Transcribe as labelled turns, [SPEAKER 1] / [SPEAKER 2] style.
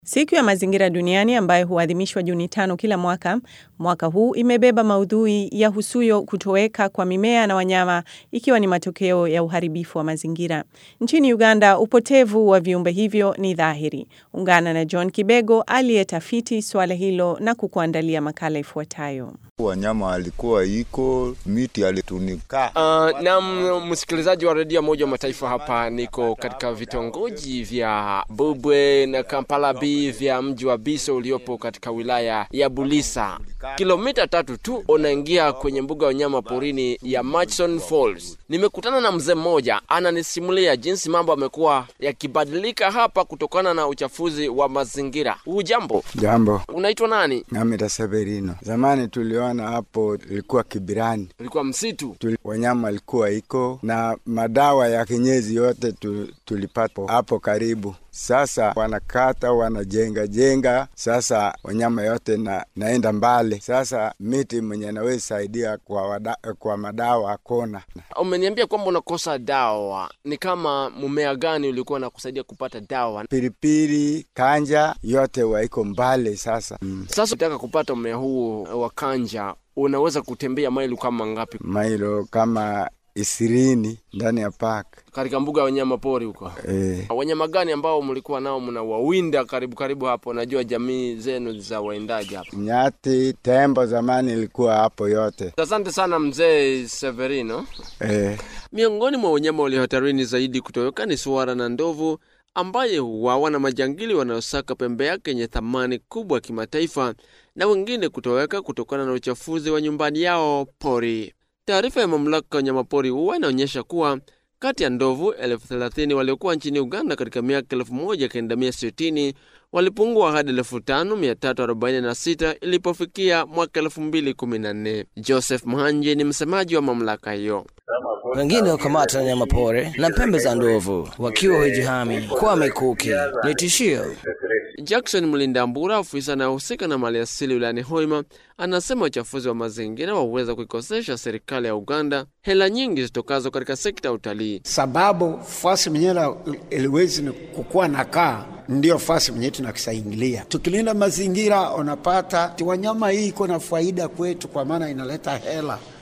[SPEAKER 1] Siku ya mazingira duniani ambayo huadhimishwa Juni tano kila mwaka, mwaka huu imebeba maudhui ya husuyo kutoweka kwa mimea na wanyama ikiwa ni matokeo ya uharibifu wa mazingira. Nchini Uganda, upotevu wa viumbe hivyo ni dhahiri. Ungana na John Kibego aliyetafiti suala hilo na kukuandalia makala ifuatayo.
[SPEAKER 2] Wanyama walikuwa iko miti alitunika.
[SPEAKER 3] Uh, na msikilizaji wa redio moja wa mataifa hapa, niko katika vitongoji vya Bubwe na Kampala B vya mji wa Biso uliopo katika wilaya ya Bulisa. Kilomita tatu tu unaingia kwenye mbuga ya wanyama porini ya Murchison Falls. Nimekutana na mzee mmoja ananisimulia jinsi mambo yamekuwa yakibadilika hapa kutokana na uchafuzi wa mazingira. Hujambo?
[SPEAKER 4] Jambo,
[SPEAKER 3] Unaitwa nani?
[SPEAKER 4] nami Severino. Zamani tuliona hapo ilikuwa kibirani
[SPEAKER 3] Ulikuwa msitu?
[SPEAKER 4] Tuli, wanyama walikuwa iko na madawa ya kinyezi yote tu, tulipata hapo karibu. Sasa wanakata wanajenga jenga, sasa wanyama yote na, naenda mbali. Sasa miti mwenye naweza saidia kwa, wada, kwa madawa akona
[SPEAKER 3] Umeniambia kwamba unakosa dawa. Ni kama mmea gani ulikuwa nakusaidia kupata dawa?
[SPEAKER 4] pilipili, kanja yote waiko mbali sasa. Mm.
[SPEAKER 3] Sasa ukitaka kupata mmea huu wa kanja, unaweza kutembea maili kama ngapi
[SPEAKER 4] Mailo kama ishirini ndani ya park
[SPEAKER 3] katika mbuga ya wanyama pori huko?
[SPEAKER 4] eh.
[SPEAKER 3] Wanyama gani ambao mlikuwa nao mnawawinda karibu karibu hapo? Najua jamii zenu za waindaji hapo.
[SPEAKER 4] Nyati, tembo zamani ilikuwa hapo yote
[SPEAKER 3] Asante sana mzee Severino.
[SPEAKER 4] eh.
[SPEAKER 3] Miongoni mwa wanyama walio hatarini zaidi kutoweka ni swara na ndovu ambaye huwawa na majangili wanaosaka pembe yake yenye thamani kubwa ya kimataifa na wengine kutoweka kutokana na uchafuzi wa nyumbani yao pori. Taarifa ya mamlaka ya wanyamapori huwa inaonyesha kuwa kati ya ndovu elfu thelathini waliokuwa nchini Uganda katika miaka elfu moja kenda mia sitini walipungua hadi elfu tano mia tatu arobaini na sita ilipofikia mwaka elfu mbili kumi na nne. Joseph Mhanje ni msemaji wa mamlaka hiyo.
[SPEAKER 5] wengine hukamata na nyama pori na pembe za ndovu wakiwa hujihami kwa mikuki. Ni tishio.
[SPEAKER 3] Jackson Mlindambura, afisa anayehusika na mali asili wilayani Hoima, anasema uchafuzi wa mazingira waweza kuikosesha serikali ya Uganda hela nyingi zitokazo katika sekta ya utalii.
[SPEAKER 6] sababu fasi mwenyewe iliwezi ni kukuwa na kaa ndio fasi mwenyewe tunakisaingilia. Tukilinda mazingira, unapata ti wanyama hii iko na faida kwetu, kwa maana inaleta hela